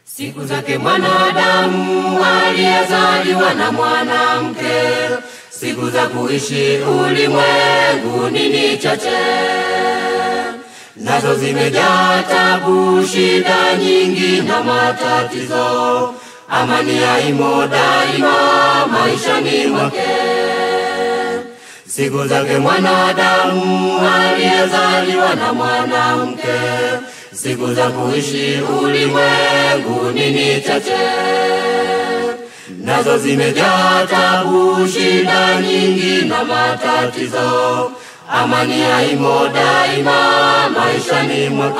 Siku zake mwanadamu aliyezaliwa na mwanamke, siku za kuishi ulimwenguni ni chache, nazo zimejaa tabu, shida nyingi na matatizo. Amani haimo daima maishani mwake. Siku zake mwanadamu aliyezaliwa na mwanamke, siku za kuishi ulimwenguni ni chache, nazo zimejaa tabu, shida nyingi na matatizo. Amani haimo daima maishani mwake.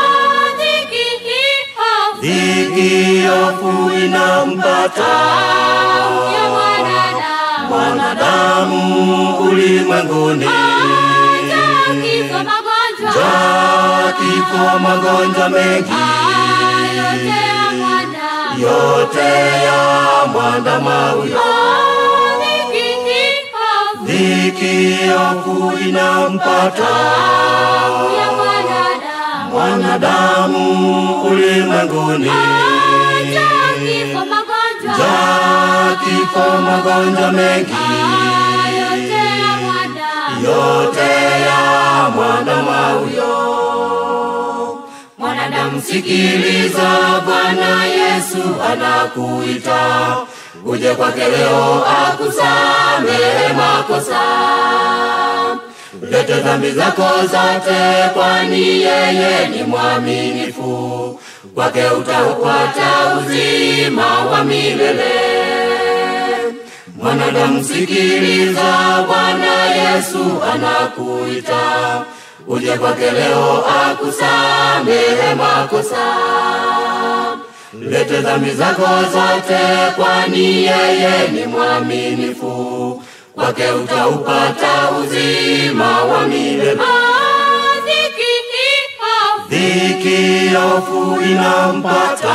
Dhiki, hofu inampata mwanadamu ulimwenguni, njaa, kifo, magonjwa mengi yote ya mwandama huyo. Dhiki, hofu inampata mwanadamu ulimwenguni, njaa, kifo, magonjwa mengi yote ya mwanadamu huyo. Mwanadamu, sikiliza, Bwana Yesu anakuita, uje kwake leo akusamehe makosa. Lete dhambi zako zote, kwani yeye ni mwaminifu, kwake utaupata uzima wa milele. Mwanadamu, sikiliza, Bwana Yesu anakuita, uje kwake leo akusamehe makosa. Lete dhambi zako zote, kwani yeye ni mwaminifu, kwake utaupata uzima wa milele. Dhiki, hofu inampata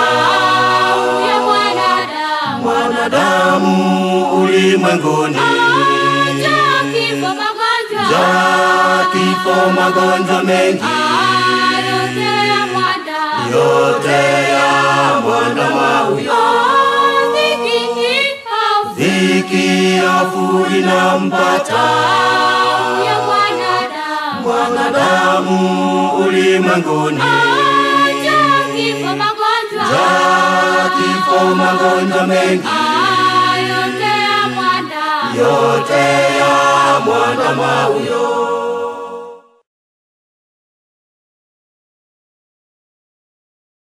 mwanadamu ulimwenguni, njaa, kifo, magonjwa mengi yote ya mwanadamu huyo. Dhiki, hofu inampata mwanadamu ulimwenguni, njaa, kifo, magonjwa mengi yote ya mwanadamu huyo.